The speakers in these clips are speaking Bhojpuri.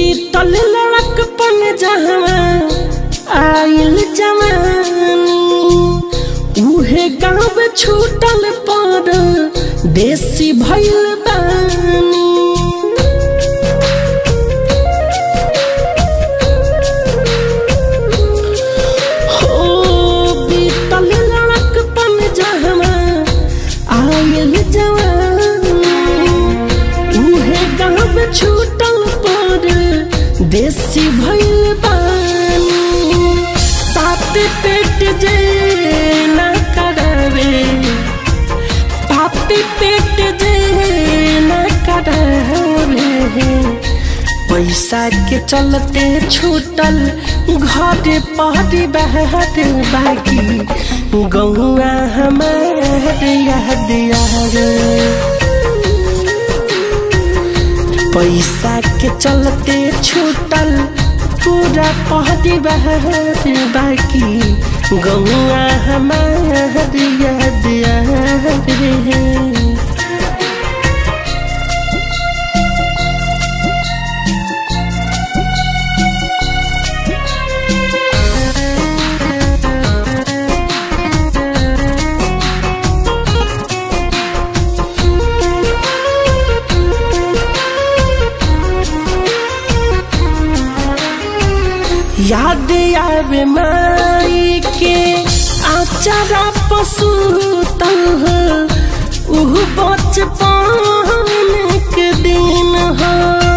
बीतल लड़कपन जहवा आइल जवानी उहे गाँव छूटल पर देसी भइल बानी हो बीतल लड़कपन जहवा आइल जवानी उहे गाँव छूटल पर देसी भइल बानी पाप पेट जे न करावे पाप पेट जे न करावे पैसा के चलते छूटल घर पहरी बहर बाकी गौआ हमार याद यार पैसा के चलते छूटल पूरा पहरी बहर बाकी गौआ हमार याद यार याद आवे माई के आचारा पशु उह बचपन के दिन हो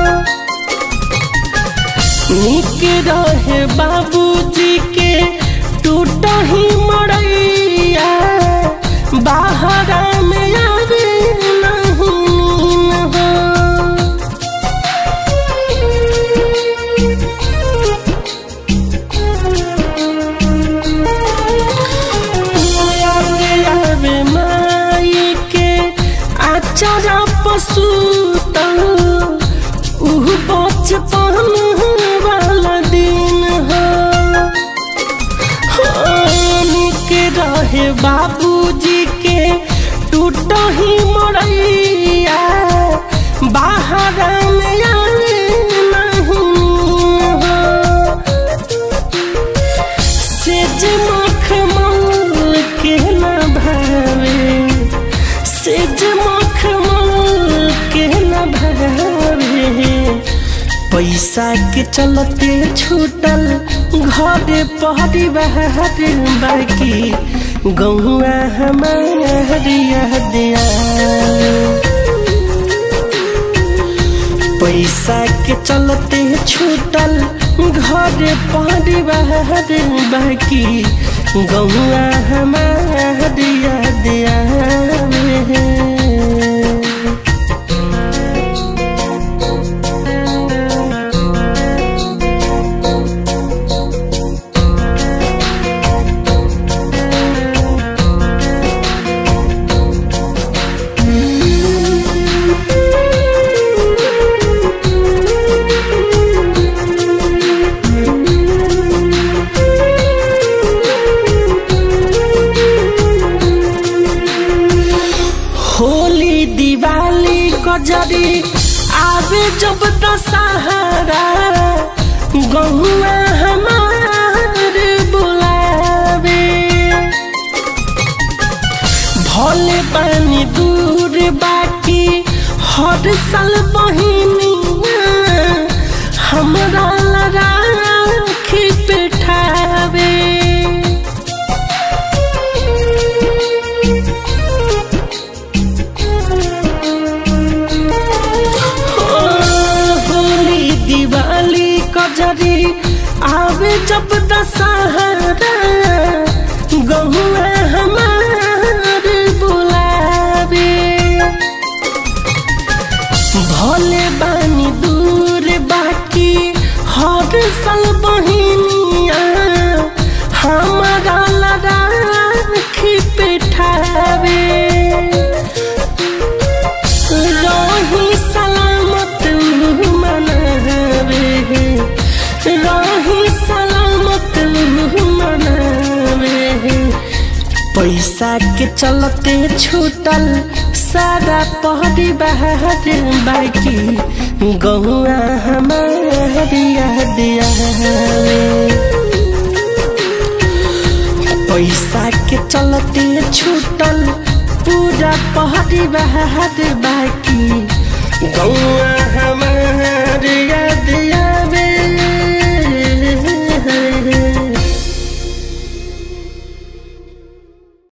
निक रहे बाबूजी के टूट ही मरैया बाहरा में आवे नहीं हो आवे माई के आचारा पशु उह बचपन वाला दिन हो निक रहे बाबूजी के टूट ही मरैया बाहर में आवे नहीं हो सेज मखमल के न भावे सेज मखमल के न भावे पैसा के चलते छूटल घर पहरी बहर बाकी गौआ हमार याद आवे। पैसा के चलते छूटल घर परिवार बाकी गौआ हमार याद आवे होली दिवाली कजरी आवे जब दशहरा गहुआ हमार बुलावे भले पानी दूर बाकी हर साल बहिनिया हमरा राखी पेठावे होली दिवाली कजरी आवे जब दशहरा गहुआ हमार बुलावे भले बानी दूर बाकी हर साल बहिनिया हमारा राखी पेठावे रही सलामत मनावे रही सलामत मनावे पैसा के चलते छूटल सारा पहरी बहार बाकी गहुआ हमारी याद आवे पैसा के चलते छूटल पूरा पहरी बहार बाकी गहुआ हमारी याद